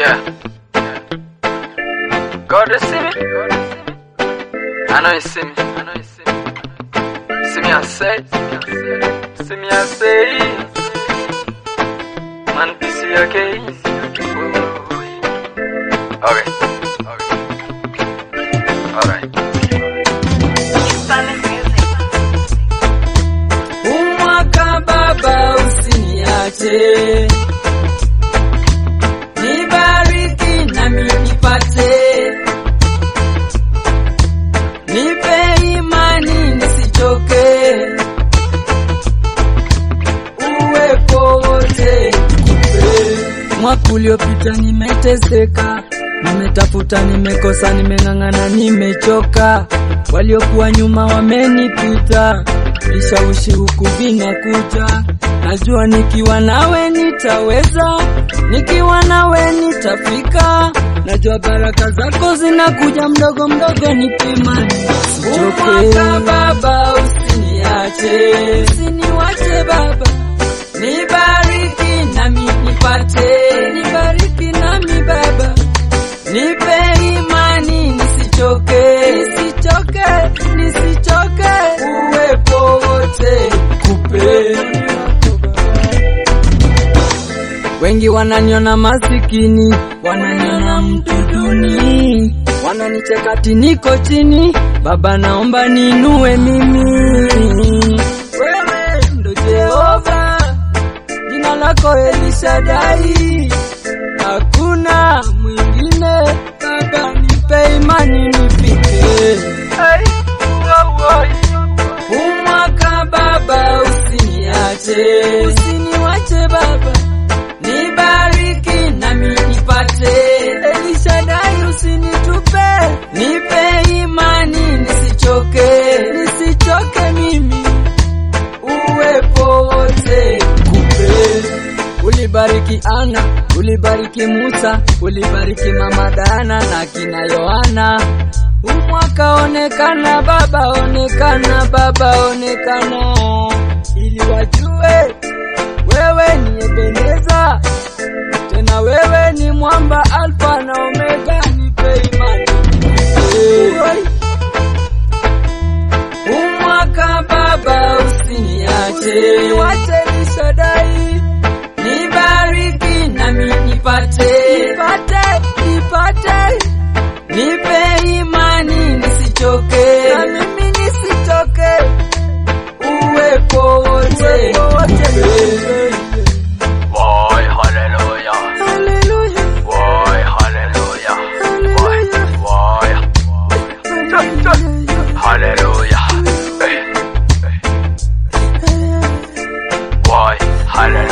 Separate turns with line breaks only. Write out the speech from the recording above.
Yeah. God you see me? I know you see me. I know you see me. See me I say. See me I say. Man, this is okay. Okay. Alright.
Umwaka baba usiniache, nibariki nami nipate, nipe imani nisichoke, uwepo wote kupe. Mwaka uliopita nimeteseka, nimetafuta, nimekosa, nimeng'ang'ana, nimechoka, waliokuwa nyuma wamenipita, vishawishi huku vinakuja, najua nikiwa nawe nitaweza, nikiwa nawe nitafika, najua baraka zako zinakuja mdogo mdogo, nipima Umwaka baba, usiniache, usiniwache baba, nibariki nami nipate, nibariki nami baba, nipe imani nisichoke, nisichoke, nisichoke, uwepo wote kupe. Wengi wananiona masikini, wananiona mtu duni, wananicheka ati niko chini. Baba, naomba ninue mimi, wewe ndo Jehova, jina lako Elishadai, hakuna mwingine. Baba, nipe imani nifike umwaka Baba, usiniache, usiniwache Baba, nibariki nami nipate, Elishadai usinitupe, nipe imani nisichoke, nisichoke mimi, uwepo wote kupe. Ulibariki Ana, ulibariki Musa, ulibariki Mama Dana na kina Yohana. Umwaka onekana Baba, onekana Baba, onekana ili wajue wewe ni Ebeneza, tena wewe ni mwamba Alfa na Omega, nipe imani Oi. Umwaka Baba, usiniache, wache Elishadai, nibariki nami nipate, nipate, nipate, nipe imani nisichoke, na mimi nisichoke, uwepo wote kupe.
Boy, hallelujah.
Haleluya,
Boy, hallelujah. Boy, boy. Hallelujah. Boy, hallelujah.